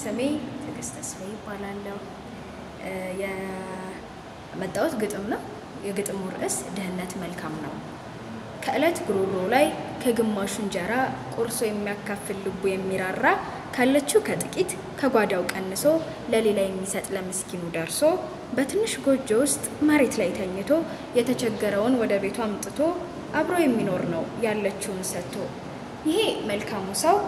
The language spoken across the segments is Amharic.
ስሜ ትዕግስት ተስፋዬ ይባላለሁ። የመጣሁት ግጥም ነው። የግጥሙ ርዕስ ድህነት መልካም ነው። ከዕለት ጉሮሮ ላይ ከግማሹ እንጀራ ቆርሶ የሚያካፍል ልቡ የሚራራ ካለችው ከጥቂት ከጓዳው ቀንሶ ለሌላ የሚሰጥ ለምስኪኑ ደርሶ በትንሽ ጎጆ ውስጥ መሬት ላይ ተኝቶ የተቸገረውን ወደ ቤቱ አምጥቶ አብሮ የሚኖር ነው ያለችውን ሰጥቶ። ይሄ መልካሙ ሰው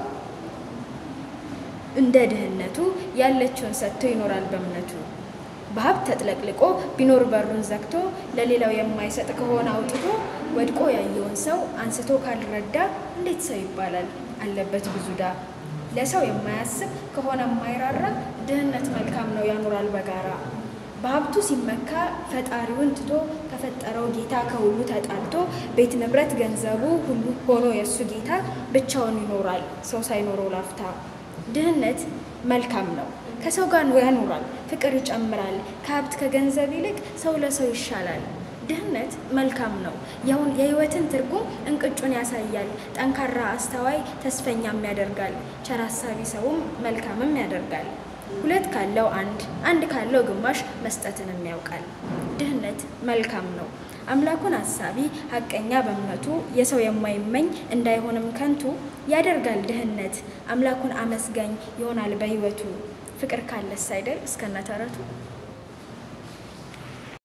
እንደ ድህነቱ ያለችውን ሰጥቶ ይኖራል በእምነቱ። በሀብት ተጥለቅልቆ ቢኖር በሩን ዘግቶ ለሌላው የማይሰጥ ከሆነ አውጥቶ ወድቆ ያየውን ሰው አንስቶ ካልረዳ እንዴት ሰው ይባላል? አለበት ብዙ ዕዳ። ለሰው የማያስብ ከሆነ የማይራራ ድህነት መልካም ነው ያኖራል በጋራ። በሀብቱ ሲመካ ፈጣሪውን ትቶ ከፈጠረው ጌታ ከሁሉ ተጣልቶ ቤት ንብረት ገንዘቡ ሁሉ ሆኖ የእሱ ጌታ ብቻውን ይኖራል ሰው ሳይኖረው ላፍታ። ድህነት መልካም ነው ከሰው ጋር ያኖራል ፍቅር ይጨምራል ከሀብት ከገንዘብ ይልቅ ሰው ለሰው ይሻላል። ድህነት መልካም ነው ያውን የህይወትን ትርጉም እንቅጩን ያሳያል ጠንካራ አስተዋይ ተስፈኛም ያደርጋል ቸር አሳቢ ሰውም መልካምም ያደርጋል። ሁለት ካለው አንድ አንድ ካለው ግማሽ መስጠትንም ያውቃል። ድህነት መልካም ነው አምላኩን አሳቢ ሀቀኛ በእምነቱ የሰው የማይመኝ እንዳይሆንም ከንቱ ያደርጋል ድህነት አምላኩን አመስጋኝ ይሆናል በህይወቱ። ፍቅር ካለስ አይደል እስከነ ተረቱ